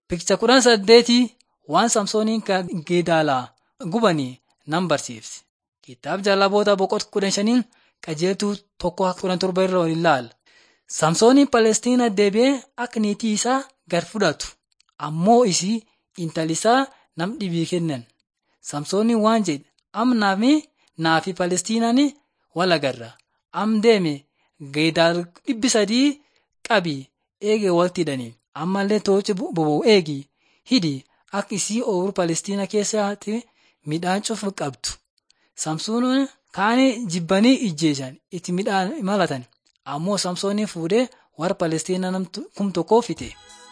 Pikicha kudhan saddeetii waan Samsooniin Geedaalaa gubanii nan barsiifti. Kitaaba jaalaboota boqota kudha shanii qajeeltuu tokko kudhan torba irra waliin ilaala. Samsooniin Palestiinaa deebi'ee akka niitii isaa gad fudhatu ammoo isii intali isaa nam dhibii kennan. Samsooniin waan jedhe amnaa fi naa fi Palestiinaan wal agarra. Am deeme Geedaal dhibbi sadii qabi eegee walitti hidhanii ammallee toochi boba'u eegi hidhi akka isii ooyiruu Palestiinaa keessatti midhaan cufu qabdu. Samsoonin kaanii jibbanii ijjeeshan itti midhaan malatan ammoo Samsooniin fuudhee warra Palestiinaa kum tokkoo fixe.